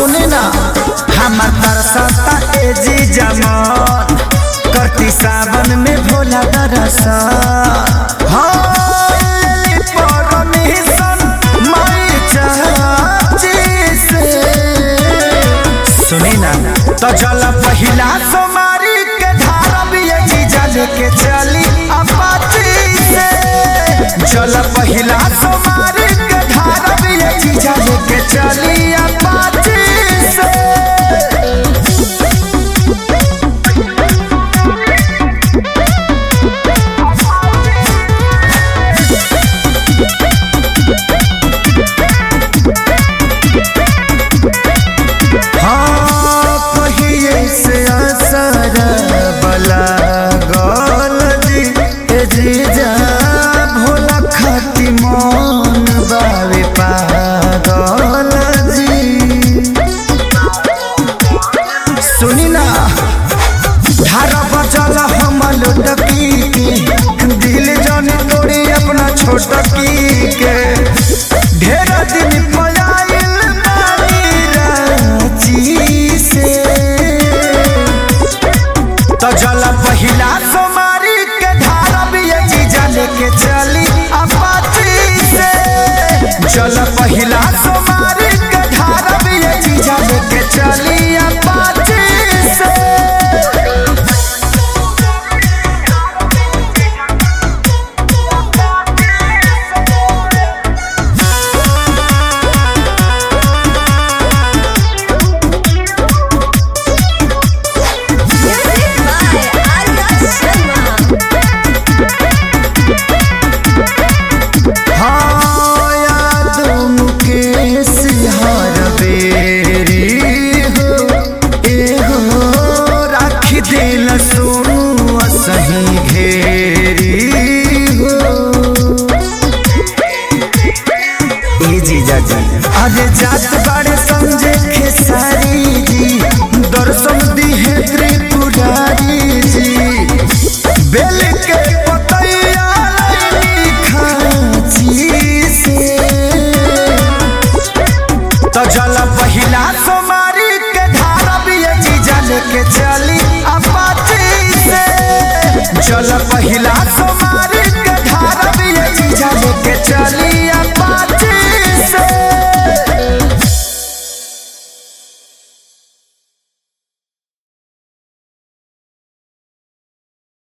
सुने ना हमर तरसता ए जी जमान करती सावन में भोला दरसा हाँ, लेली परमिशन माई चाची से। सुनी ना तो जल पहिला सोमारी के धारा भी ये जीजा लेके चली अपाची से जल पहिला सोमारी के धारा भी ये जीजा लेके चली अपाची से हाँ कहिए से असर बला गल जी ए जीजा भोला खाती मन बावे पागल जी सुनी ना धारा बचल हम लुटकी के दिल जन तोड़ी अपना छोटकी के ढेर दिन पयाइल बानी रांची से तो जल पहिला सोमारी के धारा भी ये जीजा लेके चली अपाची से जल पहिला सोमारी के धारा भी ये जीजा लेके चली अपाची से Music by Arya Sharma. याद मुकेश हर बेरी हो ए हो राखी दिल सुनु सही घेरी हो ए जीजा जी अरे जात बाड़े समझे खेसारी जी दर्शन दिहे त्रिपुरारी जी बेल के पतैया लैनी खाची से तो जल पहिला सोमारी के धारा भी ये जीजा लेके चली अपाची से जल पहिला सोमारी